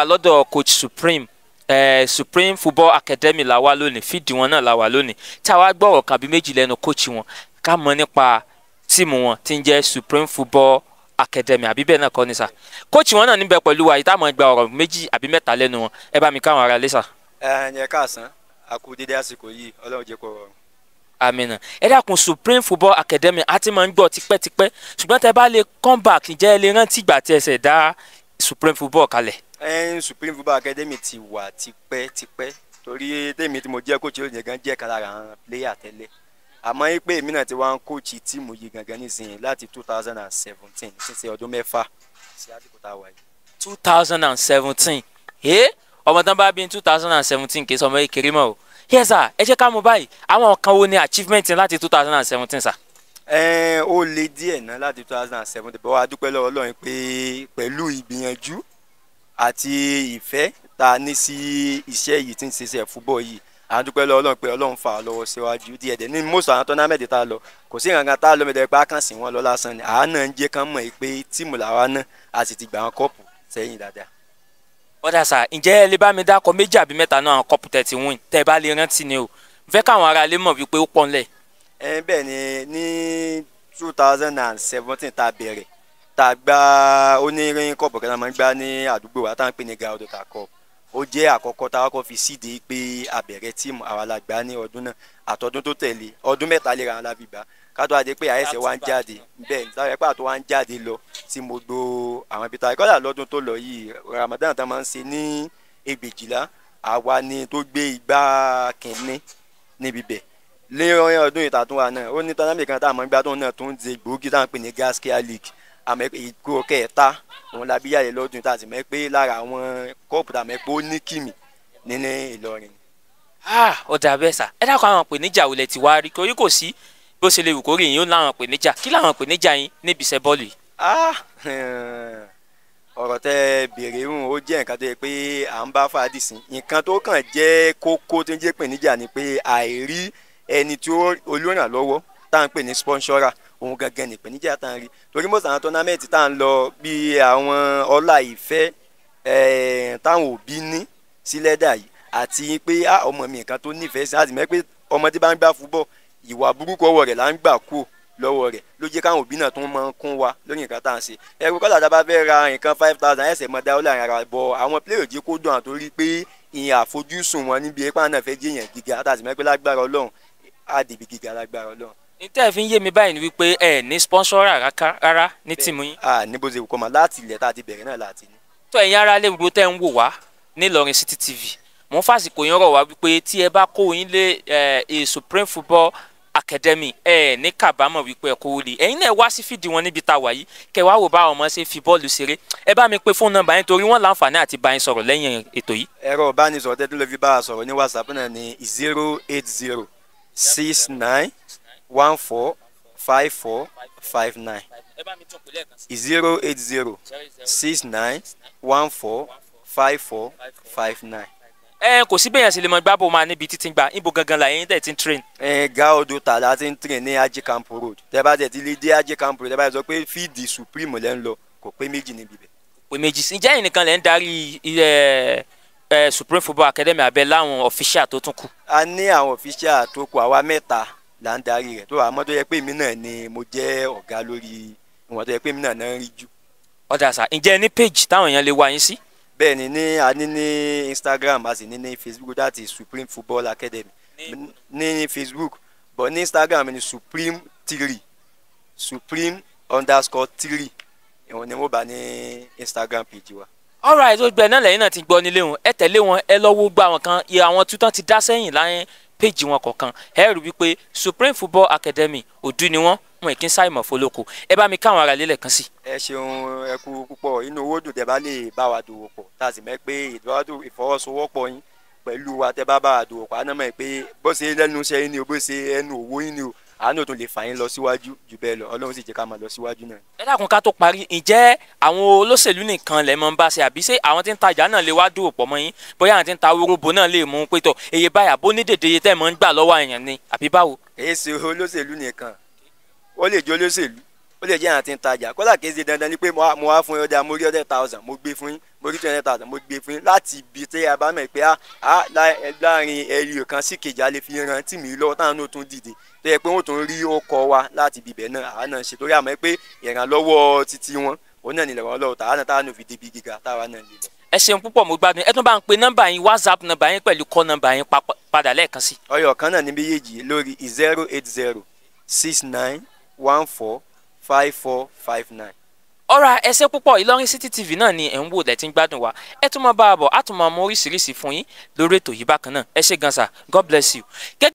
gbà lọ́dọ̀ coach supreme eh, supreme football academy la wà lónìí fídì wọn náà la wà lónìí tí a wá gbọ́rọ̀ kan bí méjì lẹ́nu coach wọn ká mọ̀ nípa tíìmù wọn tí ń jẹ́ supreme football academy àbí bẹ́ẹ̀ náà kọ́ ni sà coach wọn náà níbẹ̀ pẹ̀lú wa yìí táwọn gba ọ̀rọ̀ méjì àbí mẹ́ta lẹ́nu wọn ẹ bá mi káwọn ará lé sà. ẹ ẹ káàsán a kú dédé àsìkò yìí ọlọ́run jẹ́ kó rọrùn. amina ẹ dákun supreme football academy a ti máa ń gbọ́ tipẹ́tipẹ́ ṣùgbọ́n tẹ bá lè come back ǹjẹ́ ẹ lè rántí ìgbà tí ẹsẹ̀ dá supreme football kalẹ̀. ẹn supreme football academy ti wà tipẹ́tipẹ́ torí tèmi tí mo jẹ́ coach lónìí gan jẹ́ kan lára àwọn player tẹ́lẹ̀ àmọ́ yí pé èmi náà ti wá ń coach tíìmù yìí gangan nísìnyí láti two thousand and seventeen sísè ọdún mẹ́fà sí àsìkò tá a wà yìí. two thousand and seventeen ẹ ọmọ tán bá bí ní two thousand and seventeen kì í sọ ọmọ kékeré mọ́ o yes sir ẹ jẹ́ ká mọ̀ báyìí àwọn kan wo ni achievement láti two thousand and seventeen sir. ẹn ó le díẹ̀ náà láti two thousand and seventeen bọ́ wá dúpẹ́ lọ́wọ́ ọlọ́run pé pẹ̀lú ìgbìyànjú àti ìfẹ́ tá a ní sí iṣẹ́ yìí tí ń ṣiṣẹ́ fúbọ̀ yìí à ń dúpẹ́ lọ́wọ́ ọlọ́run pé ọlọ́run fà á lọ́wọ́ síwájú díẹ̀ díẹ̀ ní most àwọn tọ́námẹ́tì tá a lọ kò sí nǹkan tá a lọ mẹ́tẹ̀ẹ́ pé a kàn sí wọn lọ lásán ni àá náà ń jẹ́ kán mọ̀ pé tíìmù làwa náà a sì ti gbà wọn kọ́ọ̀pù sẹ́yìn dáadáa. ọ̀dà sà ǹjẹ́ ẹ lè bá mi dákọ̀ méjì àbí mẹ́ta náà àwọn kọ́pù tẹ̀ ti win tẹ́ ẹ bá lè rántí ni o fẹ́ káwọn ará ilé mọ̀ wípé ó pọ̀ ńlẹ̀. ẹ bẹ́ẹ̀ ni ní two thousand and seventeen tá a bẹ̀rẹ̀ tá a gbá onírin kọ́ọ̀pù kan tá a máa ń gbá ní àdúgbò wa tá a ń pè ní gaodo ta cup ó jẹ́ àkọ́kọ́ tá a kọ́kọ́ fi síde pé a bẹ̀rẹ̀ tíìmù àwa la gbá ní ọdún náà àtọdún tó tẹ̀lé ọdún mẹ́ta léra wọn la fi gbá kátó adé pé àyẹ̀sẹ̀ wa ń jáde bẹ́ẹ̀ nítorí pé àtọ́ wa ń jáde lọ tí mo gbó àwọn ibi tá a kọ́dà lọ́dún tó lọ yìí Ramadan tá a máa ń ṣe ní ẹgbẹ̀jìlá àwa ni tó gbé igbá kìnní níbi bẹ̀ lẹ́yìn ọdún ìtàtún wa náà ó ní tọ́lámì kan tá a máa ń gbá tóun náà tó ń ṣe gbòógì tá à ń pè ní Gaskia League àmọ́ ìkó kẹta òun la bí yàrá lọ́dún tá a sì mọ̀ pé lára àwọn kọ́ọ̀pù tá a mọ̀ pé ó ní kìmì nínú Ìlọrin. ó dà bẹ́ẹ̀ sà ẹ dákun àwọn ìpèníjà wo lẹ ti wá rí torí kò sí bó ṣe lè wù kórè yín ó láwọn ìpèníjà kí láwọn ìpèníjà yín níbi iṣẹ́ bọ́ọ̀lù yìí. ọ̀rọ̀ tẹ́ béèrè ń ó jẹ́ nǹkan tó yẹ pé à ń bá fàdí sí nǹkan tó kàn jẹ́ kókó tó ń jẹ́ ìpèníjà ni pé àìrí ẹni tí olùrànlọ́wọ́ tá à ń pè ní sponsora òun gangan ní ìpèníjà tá à ń rí torí mọ́sàn àwọn tọ́námẹ́ǹtì tá à ń lọ bí àwọn ọlá ìfẹ́ táwọn òbí ní sí lẹ́dà yìí àti pé ọmọ mi nǹkan tó nífẹ̀ẹ́ sí àti mẹ́ pé ọmọ tí bá ń gbá fúbọ̀ ìwà burúkú ọwọ́ rẹ̀ là ń gbà kú lọ́wọ́ rẹ̀ ló jẹ́ káwọn òbí náà tún máa ń kún wa lórí nǹkan tá à ń ṣe ẹ̀rù kọ́lá tá a bá fẹ́ ra nǹkan five thousand ẹ̀sẹ̀ mọ́ dáwọ́ láàrin ara bọ̀ àwọn pílẹ̀rì jẹ́ kó dùn àtòrí pé ìyẹn àfojúsùn wọn níbi ipá náà fẹ́ jẹ́ èèyàn gíga àtàtì mẹ́ pé lágbára ọlọ́run á dìbì gíga lágbára ọlọ́run ní tẹ́ ẹ fi ń yé mi báyìí ni wípé ẹ ní sponsor rárá ní tìmú yín. a ní bó ṣe kọ́ ma láti ilẹ̀ tá a ti bẹ̀rẹ̀ náà láti ní. tó ẹ̀yin ará lè gbogbo tẹ́ ń wò wá ní Ìlọrin City TV mo ń fàsìkò yín rọ̀ wá wípé tí ẹ bá kó yín lé ẹ Supreme Football Academy ẹ ní kábàámọ̀ wípé ẹ kówó lé ẹ̀yin náà wá sí fìdí wọn níbi tá a wà yìí kẹ wá wò báwọn ọmọ ṣe fi bọ́ọ̀lù ṣeré ẹ bá mi pe fóònù nọ́mbà yín torí wọ́n láǹfààní àti bá yín sọ̀rọ̀ lẹ́yìn ètò yìí. ẹ̀rọ ìbánisọ̀rọ̀ tẹ́tí ló fi bá a sọ̀rọ̀ ní WhatsApp náà ní zero eight zero six nine one four five four five nine zero eight zero six nine one four five four five nine. ẹ kò sí bẹ́yàn sì lè mọ gbábọ̀ máa níbi títí gba ibo gangan la yẹn tẹ̀ ti ń train. ẹ gáòdù tààlà ti ń train ní Aji Camp Road tẹ bá tẹ ti lè dé Aji Camp Road tẹ bá sọ pé fíìdì Supreme lẹ́ ń lọ kò pé méjì níbi bẹ̀. pé méjì sí ǹjẹ́ ẹ̀yin lẹ́ ń darí ilẹ̀ ẹ Supreme Football Academy abẹ́ láwọn official tó tún kù. a ní àwọn official tó kù àwa mẹ́ta là ń darí rẹ̀ tó àmọ́ tó yẹ pé èmi náà ni mo jẹ́ ọ̀gá lórí ìwọ̀n tó yẹ pé èmi náà náà ń rí jù. ọ̀dà sà ǹjẹ́ ní page táwọn èèyàn lè wá yín sí. bẹ́ẹ̀ ni ní a ní ní Instagram a sì ní ní Facebook that is Supreme Football Academy ní ní Facebook but ní Instagram ni Supreme three Supreme underscore three ìwọ̀n ni mo bá ní Instagram page wa alright ó gbẹ náà lẹ́yìn náà ti gbọ́ nílé wọn ẹ tẹ̀lé wọn ẹ lọ́wọ́ gbà wọn kan iye àwọn tuntun ti dá sẹ́yìn láyé péjì wọn kọ̀ọ̀kan ẹ rí wípé Supreme Football Academy òdu ni wọ́n wọn kì í sáìmọ̀ fọlọ́kọ ẹ bá mi káwọn ará lélẹ̀ kan sí. ẹ ṣeun ẹ kú púpọ̀ inú owó dùn tẹ́ bá lè bá wa dòwò pọ̀ tá a sì mọ̀ pé ìfọwọ́sowọ́pọ̀ yín pẹ̀lú wa tẹ́ bá bá wa dòwò pọ̀ àná mọ̀ pé bó ṣe lẹ́nu iṣẹ́ yín ni o bó ṣe ẹnu òwò yín ni o àánú tó lè fà yín lọ síwájú jù bẹ́ẹ̀ lọ ọlọ́run sì jẹ́ ká máa lọ síwájú náà. ẹ dákun ká tó parí ǹjẹ́ àwọn olóṣèlú nìkan lè mọ bá ṣe àbí ṣé àwọn tí ń tajà náà lè wá dúró pọ̀ mọ́ yín bóyá àwọn tí ń ta wóróbo náà lè mú pétọ̀ èyí báyà bó ní dèdè iye tẹ́ mọ́ ń gbà lọ́wọ́ èèyàn ni àbí báwo. èyí ṣe olóṣèlú nìkan ó lè jẹ́ olóṣèlú ó ó lè jẹ́ àwọn tí ń tajà kódà kì í ṣe dandan ni pé mo wá- mo wá fún yín ọjà mo rí hundred thousand mo gbé fún yín mo rí two hundred thousand mo gbé fún yín láti ibi tí a bá mọ̀ pé ah, ah, lá- láàrin ẹyọ kan sí kejì a lè fi ran tí mi lọ́wọ́ táwọn náà tún dìde tó yẹ pé wọ́n tún rí ọkọ̀ wa láti ibibẹ̀ náà àwa náà ṣe torí àmọ́ pé ìrànlọ́wọ́ títí wọn òun náà ní ìrànlọ́wọ́ tàwa náà táwa náà fi débi gíga táwa náà lè lọ. ẹ ṣeun púpọ̀ mo gbádùn ẹ tún bá ń pe nọ́mbà yín whatsapp nọ́mbà yín pẹ̀lú kọ́ nọ́mbà yín pa- padà lẹ́ẹ̀kan sí. ọyọ kan náà ní méjèèjì lórí zero eight zero six nine one four five four five nine. ọ̀rọ̀ ẹsẹ̀ púpọ̀ Ìlọrin City TV náà ni ẹ̀ ń wò lẹ́tí ń gbádùn wa ẹ tún máa bá a bọ̀ á tún máa mú oríṣiríṣi fún yín lórí ètò yìí bákan náà ẹ ṣé gan sa God bless you. Gẹ́gẹ́